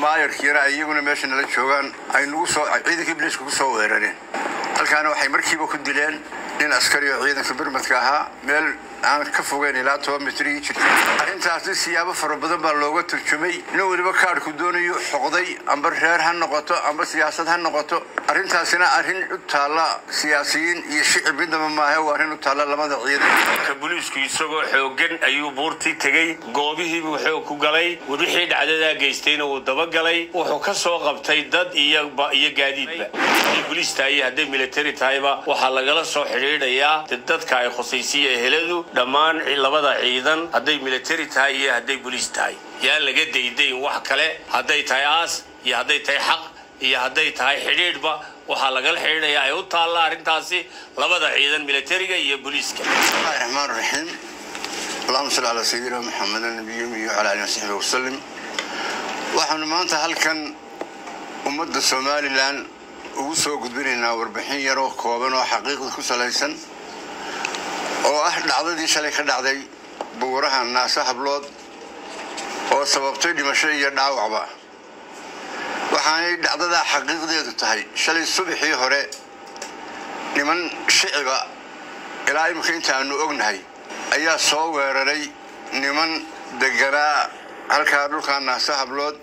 maayarkiina ay iyaguna meesha nala joogaan ay nagu soo ciidankii biliiska ku soo weerareen halkaana waxay markiiba ku dileen nin askari oo ciidanka birmadka ahaa meel aan ka fogeyn ilaa toban mitrigii jirta arrintaasi siyaabo fara badan baa looga turjumay nin weliba kaadhku doonayo xoqday amba reer ha noqoto amba siyaasad ha noqoto arrintaasina arrin u taalla siyaasiyiin iyo shicib midnaba maahe waa arrin u taalla lamada ciidan booliisku isagoo xoogan ayuu buurtii tegey goobihiibuu xoog ku galay wixii dhacdadaa geystayna wuu dabagalay wuxuu ka soo qabtay dad iyo gaadiidba hadday boliis tahay iyo hadday militari tahayba waxaa lagala soo xidhiidhayaa dadka ay khusaysiya eheladu dhammaan labada ciidan hadday militari tahay iyo hadday boliis tahay yaan laga daydayn wax kale hadday tahay aas iyo hadday tahay xaq iyo hadday tahay xidhiidhba waxaa lagala xidhiidhayaa ay u taalla arrintaasi labada ciidan militariga iyo booliiska bismillahi raxmaan raxiim allahuma salli calaa sayidina maxamed nabiyi iyo calaa alihi wasaxbihi wasalim waxaanu maanta halkan ummadda somalilan ugu soo gudbinaynaa warbixin yaroo kooban oo xaqiiqda ku salaysan oo ah dhacdadii shalay ka dhacday buuraha naase hablood oo sababtay dhimasho iyo dhaawacba waxaanay dhacdadaa xaqiiqdeedu tahay shalay subaxii hore niman shiciba ilaa imika intaanu ognahay ayaa soo weeraray niman deganaa halkaa dhulkaa naase hablood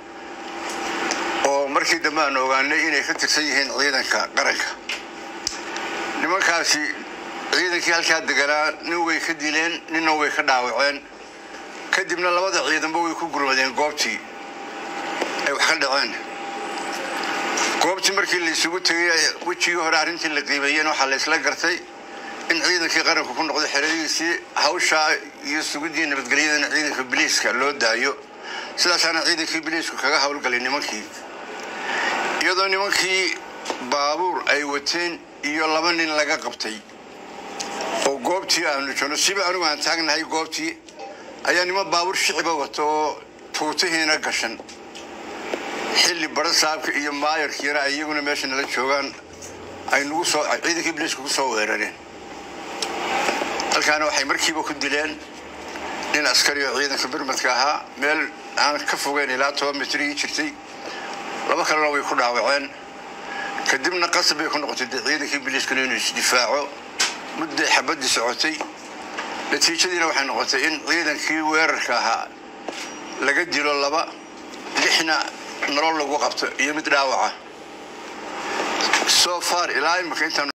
oo markii dambe aanu ogaanay inay ka tirsan yihiin ciidanka qaranka nimankaasi ciidankii halkaa deganaa nin way ka dileen ninna way ka dhaawaceen kadibna labada ciidanba way ku gurmadeen goobtii ay wax ka dhaceen goobtii markii la isugu tegay wejigii hore arrintii la qiimeeyeen waxaa la isla gartay in ciidankii qaranku ku noqdo xeradiisii hawshaa iyo sugidii nabadgelyadana ciidanka biliiska loo daayo sidaasaana ciidankii biliisku kaga howlgalay nimankii iyadoo nimankii baabuur ay wateen iyo laba nin laga qabtay oo goobtii aanu joogno siba anigu aan taagnahay goobtii ayaa niman baabuur shiciba wato oo tuutihiina gashan xilli bara saabka iyo maayarkiina ay iyaguna meesha nala joogaan ay nagu soo ciidankii biliiska ku soo weerareen halkaana waxay markiiba ku dileen nin askari oo ciidanka birmadka ahaa meel aan ka fogeyn ilaa toban mitrigii jirtay laba kalena way ku dhaawaceen kadibna qasab bay ku noqotay dee ciidankii biliiskuna inuu isdifaaco mudday xabaddii socotay natiijadiina waxay noqotay in ciidankii weerarka ahaa laga dilo laba lixna nolol lagu qabto iyo mid dhaawaca so far ilaa imika intaan